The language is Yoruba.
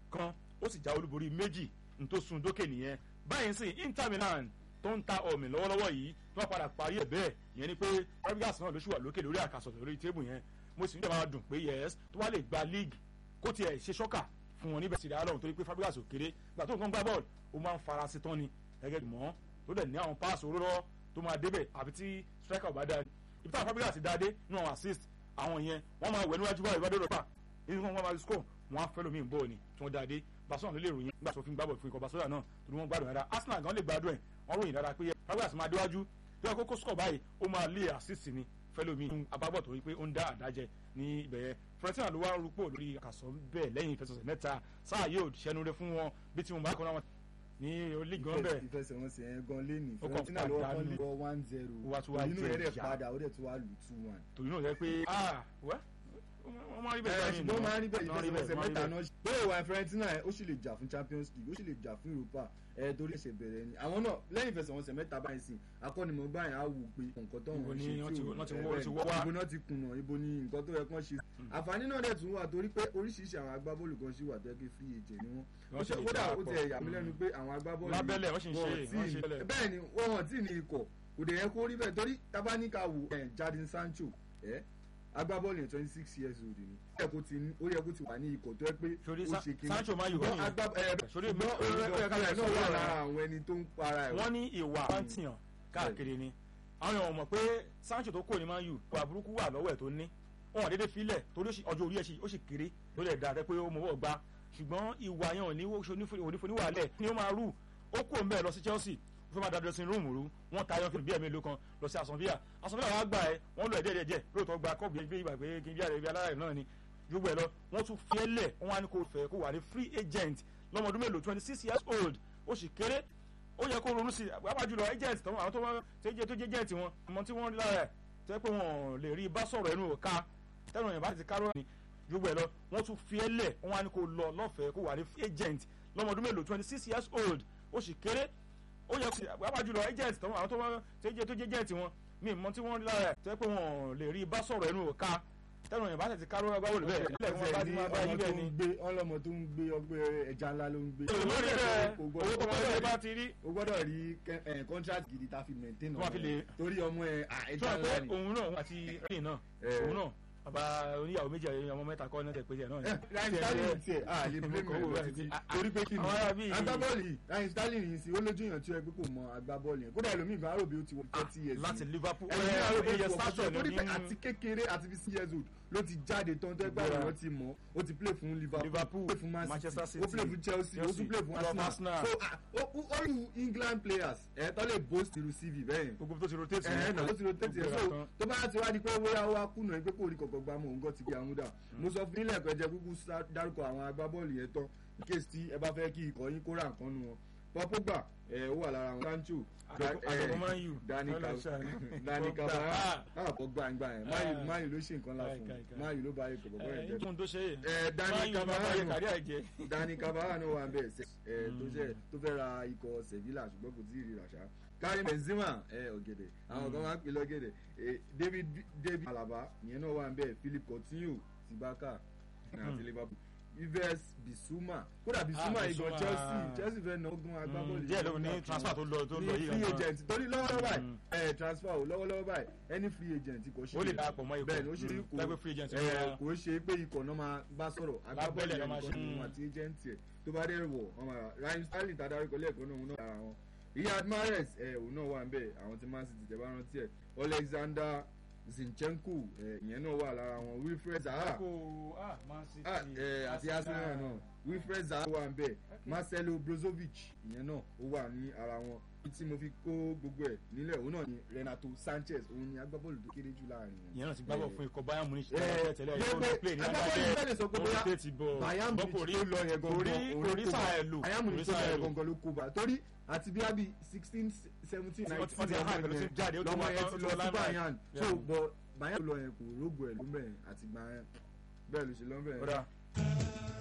kan ó sì já olúborí méjì tó sun dókè nìyẹn báyìí sì Inter Milan tó ń ta ọ̀mì lọ́wọ́lọ́wọ́ yìí tí wọ́n padà parí ẹ̀ bẹ́ẹ̀ ìyẹn ni pé Fabregas náà ló ṣì wà lókè lórí àkàsọ̀ lórí tébù yẹn mo sì ń dẹ̀ máa dùn pé yes tó wá lè gba league kó tiẹ̀ ṣe ṣọ́kà fún wọn níbẹ̀ sì dáa lọ́run torí pé Fabregas ò kéré gbà tó nǹkan gbá bọ́ọ̀lù ó máa ń fara sí tán ni gẹ́gẹ́ bí mọ́ tó dẹ̀ ní àwọn páàsì olóró tó máa débẹ̀ àfi tí striker ò bá dáa ibi táwọn Fabregas ti dáadé nínú àwọn assist àwọn yẹn wọ́n máa wẹ̀ níwájú báyìí ìbádọ́ rẹ̀ pa nínú wọn máa score wọn á fẹ́ lómi ìbọ̀ ni tí wọ́n dáadé Barcelona ló lè ròyìn nígbà tó fi ń gbábọ̀ fún ikọ̀ Barcelona náà torí wọ́n gbádùn dáadáa Arsenal gan lè gbádùn ẹ̀ wọ́n ròyìn dáadáa pé Fabregas máa déwájú bí wọ́n kókó score báyìí ó máa lé assist ni fẹ́lómi abábọ̀ tó rí pé ó ń dá àdájẹ ní ibẹ̀ yẹn Fiorentina ló wá ń rúpò lórí àkàsọ̀ bẹ́ẹ̀ lẹ́yìn ìfẹsọ̀sẹ̀ mẹ́ta sáà yóò ṣẹnure fún wọn bí tí mo bá kọ́ náà ní olíì gan bẹ́ẹ̀. ìfẹsẹ̀wọnsẹ̀ yẹn gan lẹ́nu Ó kàn Fiorentina ló wọ́n pàdánù. lé wọ́ one zero Ó wá tún wá inú jẹ rẹ̀ dẹ̀ ìyà. padà ó dẹ̀ tún wá lù two one. torí náà yẹ pé ah wẹ́ wọ́n máa rí bẹ́ẹ̀ ẹ báyìí ṣùgbọ́n ó máa ń rí bẹ́ẹ̀ Wọ́n rí ìfẹsẹ̀wọnsẹ̀ wọ́n rí mẹ́ta bẹ́ẹ̀. náà bẹ́ẹ̀ wà Fiorentina ẹ̀ ó sì lè jà fún Champions League ó sì lè jà fún Europa ẹ̀ torí ẹ̀ṣẹ̀ bẹ̀rẹ̀ ni àwọn náà lẹ́yìn ìfẹsẹ̀wọnsẹ̀ mẹ́ta báyìí sìn akọ́nimọ̀ọ́gbà yẹn á wù pé nǹkan tó Ibo wọ́n ni ṣe wọ́n tí ti- ò wọ́n ti ẹ̀ wọ́- bẹ́ẹ̀ ti ni. wọ́ wá. ibo náà ti kùnà ibo ni nǹkan tó yẹ kán ṣe àǹfààní náà dẹ̀ tún wà torí pé oríṣiríṣi àwọn agbábọ́ọ̀lù kan ṣì wà tó yẹ kí free agent ni wọ́n Wọ́n sì lè kódà ó darapọ̀. ti ẹ̀yà mi lẹ́nu pé àwọn agbábọ́ọ̀lù Lábẹ́lẹ̀ wọ́n sì ń ṣe, wọn ò tí wọ́n ì- ṣe bẹ́ẹ̀. bẹ́ẹ̀ ni wọn ò tí ì ní ikọ̀ kò dẹ̀ yẹ kó rí bẹ́ẹ̀ torí tabaníkà wò ẹ̀ Jadon Sancho ẹ̀ agbábọ́ọ̀lù yẹn twenty six years old ni ó yẹ kó ti ní- ó yẹ kó ti wà ní ikọ̀ tó yẹ pé Sori ó Sa- ṣe kí Sancho máa yù ṣùgbọ́n wọ́n agbá- ẹ̀, Sori ṣùgbọ́n mi- ó yẹ ó yẹ ká náà lè sọ wà ọ̀rọ̀ lára àwọn ẹni tó ń para ẹ̀ wọ́n ní ìwà pàǹtìyàn káàkiri ni àwọn èèyàn mọ̀ pé Sancho tó kò ní Man U ìwà burúkú wà lọ́wọ́ ẹ̀ tó ní wọn ò dédé filẹ̀ torí ó sì- ọjọ́ orí ẹ̀ sì- ó sì kéré ló lè dáa pé ó mọ̀wọ́ gba ṣùgbọ́n ìwà yẹn ò ní onífoníwàlẹ̀ ni ó máa rú ó kò ń bẹ̀ lọ sí Chelsea ó fẹ́ máa da dressing room rú wọ́n ta ayọ́fẹ́ bí ẹ̀mí ló kan lọ sí Aston Villa Aston Villa wàá gbà ẹ́ wọ́n lọ ẹ̀dẹ́ ẹ̀dẹ́ lóòótọ́ gba kọ́ọ̀bù bí ìgbà pé kí n bí àrẹ bí alára náà ni gbogbo ẹ̀ lọ wọ́n tún fi ẹ́ lẹ̀ wọ́n wá ní kó fẹ́ kó wà ní free agent lọ́mọdún mélòó twenty six years old ó sì kéré ó yẹ kó ronú sí i pàápàá jùlọ agent tó àwọn tó wọ́n tó jẹ́ tó jẹ́ agent wọn ọmọ tí wọ́n rí lára ẹ̀ tó yẹ pé wọn ò lè rí bá sọ̀rọ̀ ẹnu òka tẹ́nu òyìnbá ti kárọ̀ ni gbogbo ẹ̀ lọ wọ́n tún fi ẹ́ lẹ̀ wọ́n wá ní kó lọ lọ́fẹ̀ẹ́ kó wà ní free agent lọ́mọdún mélòó twenty six years old ó sì kéré ó yẹ kó pàápàá jùlọ agent tó àwọn tó wọ́n tó jẹ́ tó jẹ́ agent wọn mi mọ tí wọ́n rí lára ẹ̀ tó yẹ pé wọn ò lè rí bá sọ̀rọ̀ ẹnu òka tẹ́nu òyìnbá ti kárọ̀ ẹgbẹ́ wọlé bẹ́ẹ̀ ilẹ̀ tí ẹ bá ti máa bá yí bẹ́ẹ̀ ni ọlọmọ tó ń gbé ọgbẹ́ ẹja ńlá ló ń gbé olórí bẹ́ẹ̀ Kò owó gbọ́dọ̀- tó wọlé bá ti rí o gbọ́dọ̀ rí kẹ- ẹ, contract gidi tá a fi maintain Tó máa fi ọmọ lè- ẹ. torí ọmọ ẹ à, tí ẹja wọ́n ńlá pé ni. òun náà àti rìn náà Eh. òun náà bàbá oníyàwó méjì àyè ọmọ mẹ́ta kọ́ náà tẹ̀ pé tiẹ̀ náà ni. Ryan Sterling tiẹ̀ a lè blame Kò wò ẹ̀ lọ láti títí fi- torí pé kí ni àwọn ará bíi- agbábọ́ọ̀lù yìí Ryan Sterling yìí sí ó lójú èèyàn tí ó yẹ pé kò mọ agbábọ́ọ̀lù yẹn kódà ẹlòmíì gan arò bí ó ti wọ thirty years láti ni. Liverpool ẹlòmíì arò bí ó ẹyẹ ti wọ sátọ̀ fásitì torí pé ní àti kékeré àti bí six years old ló ti jáde tán tó ẹgbẹ́ Bẹ́ẹ̀. àwọn ti mọ̀ ó ti play fún Liverpool Liverpool, ó play fún Man Manchester City ó City, play fún Chelsea ó tún Chelsea, play fún ó lọ fún Arsenal Arsenal. so ah, ó- ó- all you England players ẹ̀ tọ́ lè boast irú CV bẹ́ẹ̀ yẹn gbogbo tó ti rotate ẹ náà ó ti rotate ẹ Gbogbo so tán. tó bá ti wá di pé bóyá ó wá kùnà pé kò rí kọ̀kọ́ gbá mọ̀ nǹkan ti gbé àwọn dà mo sọ fún ilé ẹ̀kọ́ ẹ̀jẹ̀ kúkú sá- dárúkọ àwọn agbábọ́ọ̀lù yẹn tán in case tí ẹ bá fẹ́ kí ikọ̀ yín kó ra nǹkan nu wọn Paul Pogba ẹ ó wà lára wọn Sancho àdókò Man U Dani Ọlọ́run ṣàánú. Dani Pogba, Cavani ah. ah Pogba gbà yẹn Ah. Man U- Man U ló ṣe nǹkan lá fún Kai, kai, kai. Man U ló bá ikọ̀ bọ̀bọ̀ yẹn ẹ jẹ́ tóun tó ṣe ẹ Dani Man U máa bá yẹ Cavani kárí àjẹ. Dani Cavani wà ń bẹ̀ ṣe ẹ tó ṣe tó fẹ́ ra ikọ̀ Sevilla ṣùgbọ́n kò tí ì rí rà ṣá Karim Benzema ẹ ọ̀gẹ̀dẹ̀ àwọn kan máa ń pè lọ́gẹ̀dẹ̀ ẹ David David Alaba ìyẹn náà wà ń bẹ̀ Philip Coutinho ti Barca àti Liverpool Yves Bissouma kódà Bissouma Ah, ìgbọ̀n Bissouma. Chelsea Chelsea fẹ́ náà gún agbábọ́ọ̀lù díẹ̀ ló ní transfer tó lọ tó lọ ní yìí free gangan. agent torí lọ́wọ́lọ́wọ́ báyìí Mm. ẹ transfer o lọ́wọ́lọ́wọ́ báyìí any free agent kò ṣe ó lè darapọ̀ mọ́ ikọ̀ bẹ́ẹ̀ ni ó ṣe Mm. kò Lágbé free agent ẹ, ló wá. kò ṣe pé ikọ̀ náà máa bá sọ̀rọ̀ agbábọ́ọ̀lù Lábẹ́lẹ̀ yẹn ló máa nìkan ṣe. ni òun àti agent ẹ̀ tó bá dẹ̀ wọ̀ ọmọ Ryan Sterling tá a dárúkọ lẹ́ẹ̀kan náà òun náà lára wọn Riyad Mahrez ẹ òun náà wà ń bẹ̀ àwọn tí Man City tẹ̀ bá rántí ẹ̀ Alexander Zinchenko ẹ ìyẹn náà wà lára wọn Wilfred Zaha Kò- ah, Man City, ah, ẹ, àti Arsenal náà Wilfred Zaha wà ń bẹ̀ Marcelo Brozovic ìyẹn náà ó wà ní ara wọn Ibi tí mo fi kó gbogbo ẹ̀ nílẹ̀ òun náà ni Renato Sanchez òun ni agbábọ́ọ̀lù tó kéré jù láàrin wọn. ìyẹn náà ti gbábọ̀ fún ikọ̀ Bayern Munich ẹ, tẹ́lẹ̀ tẹ́lẹ̀ yẹ yóò pé play ní agbábọ́ọ̀lù agbábẹ́ bẹ́ẹ̀ lè sọ pé bóyá rotate ball Bayern bọ́ kò Munich rí tó lọ yẹn kò rí gangan kò rí sáà ẹ̀ lò Bayern kò rí Munich tó lọ sáà ẹ̀ yẹn lò gangan ló kó bá torí àti bí abi sixteen seventeen Wọ́n ti- wọ́n nineteen ti hàn pẹ̀lú sí jáde, ó ti lọ́mọ wá yẹn tán, ti ó lọ ti wá sí lára ẹ̀. Bayern so Yeah. but Bayern lọ yẹn kò rógbò ẹ̀ ló mẹ́rin àti gbà yẹn bẹ́ẹ̀ ló ṣe lọ́mọ Ó yẹn. dáa.